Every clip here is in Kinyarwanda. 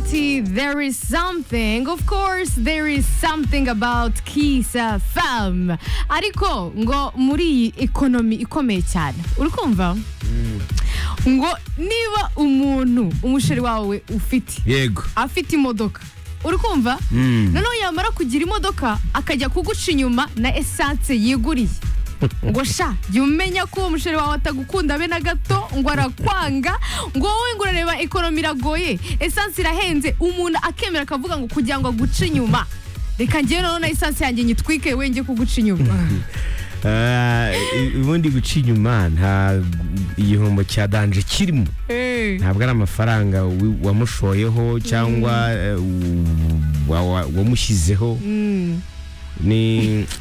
Party, there is something. Of course, there is something about Kiss FM. Ariko ngo muri iyi ekonomi ikomeye cyane. Uri kumva? Ngo niba umuntu umusheri wawe ufite yego afite imodoka uri kumva noneho yamara kugira imodoka akajya kuguca inyuma na esanse yiguriye ngo sha jya umenya ko uwo musheri wawe atagukunda be na gato ngo arakwanga ngo wowe ngo urareba ekonomi iragoye esanse irahenze umuntu akemera akavuga ngo kugira ngo aguce inyuma reka ngewe noneho na esanse yanjye nyitwike we njye kuguca inyuma Ah, i- ubundi guca inyuma nta igihombo cya danje kirimo Eh. ntabwo ari amafaranga wi- wamushoyeho cyangwa eh, u- wa- wa- wamushyizeho Mm. ni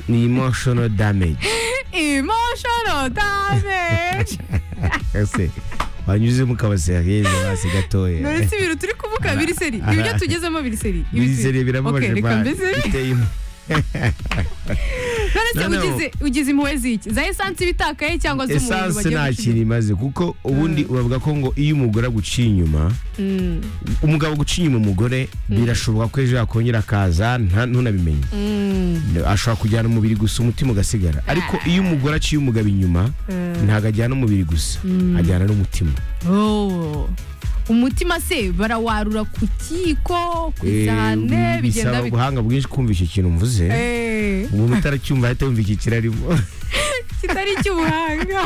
ni emotional damage emotional damage ese wanyuzemo ukabaseka hirya no hasi none gatoya si ibintu turi kuvuga biri seri ibyo tugezemo biri seri Ibi tu- bizere birababaje Okay, reka man. mbese Biteye im- none se No, no. ugize ugize impuhwe ziki za esanse ibitakaye cyangwa z'umuriro esanse nta kintu gucinya? imaze kuko ubundi uravuga ko ngo iyo umugore aguciye inyuma Mm, umugabo guca inyuma umugore birashoboka ko ejo yakongera akaza nta- ntunabimenye mm, ashobora kujyana umubiri gusa umutima ugasigara ariko iyo umugore aciye umugabo inyuma mm. ntabwo ajyana umubiri gusa ajyana n'umutima Oh. umutima se barawarura ku kiko ku isahane bigenda Eh, bisaba bit- ubuhanga bwinshi kumva icyo kintu mvuze Eh, umuntu utaracyumva ahita yumva iki kirarimo kitari icy'ubuhanga